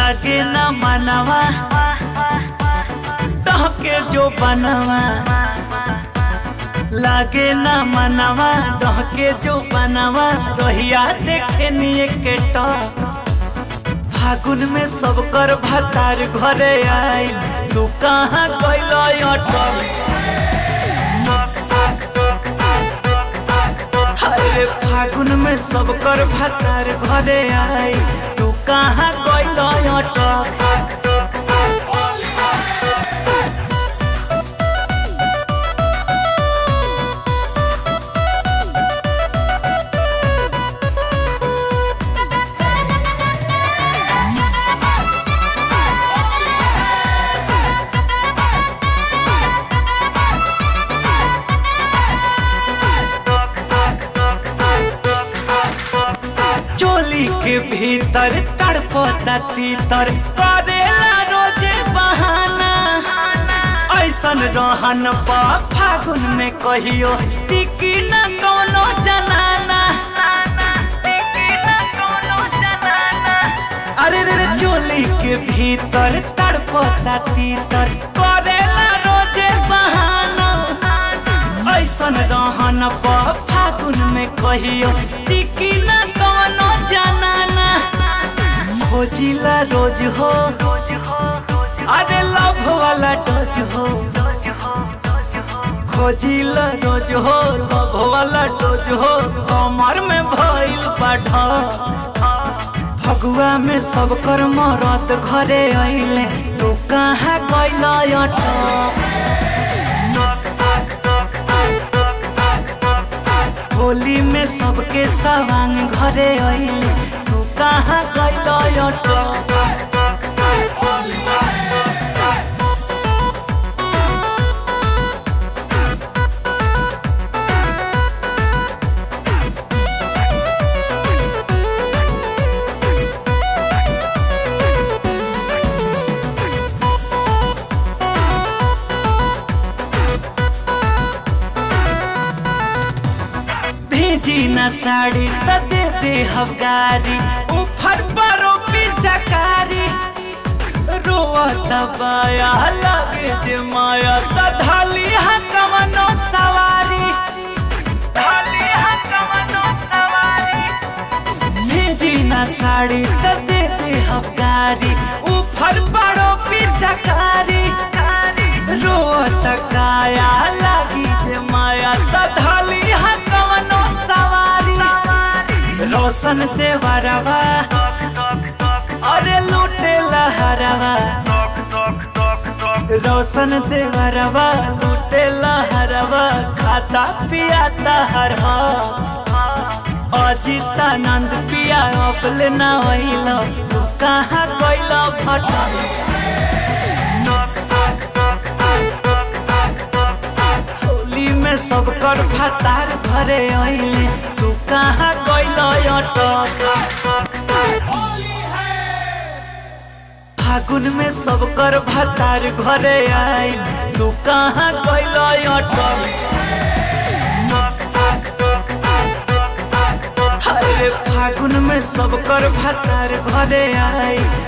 लागे ना मनवा तहके जो बनवा लागे ना मनवा तहके जो बनवा रोहिया देखे निये के टॉप फागुन में सब कर भतार घरे आई तू कहाँ कैल अटल अरे फागुन में सब कर भतार घरे आई तू कहाँ कैल अटल चोली के भीतर तड़पता तीतर करेला रोजे बहाना ऐसन रहन बा फागुन में कहियो टिकी न कोनो जनाना अरे रे रे चोली के भीतर तड़पता तीतर करेला रोजे बहाना ऐसन रहन बा फागुन में कहियो टिकी न कोनो जनाना खोजिला रोज हो अरे लव वाला डोज हो खोजिला रोज हो लव वाला डोज हो कमर में भइल बाढ़ फगुआ में सब कर मरत घरे अइले तू कहाँ कैल अटक होली में सबके सवांग घरे अइले तू कहाँ कैल अटक भेजी न साड़ी त दे दे हवगारी ऊपर परो पिचकारी रोवत बाया लगे जे माया त ढाली हा कवनो सवारी ढाली हा कवनो सवारी भेजी न साड़ी त दे दे हवगारी ऊपर परो पिचकारी रोवत काया लगी जे माया त ढाली हा कवनो सवारी रोशन देवरवा अरे लूटे लहरवा रोशन देवरवा लूटे लहरवा खाता पियाता हर अजितानंद पिया अपले ना होइल तू कहाँ कोइल फटा होली में सब कर भतार घरे अइले तू कहाँ कैल अटक फागुन में सब कर भतार घरे आई तू कहाँ कैल अटक अरे फागुन में सब कर भतार घरे आई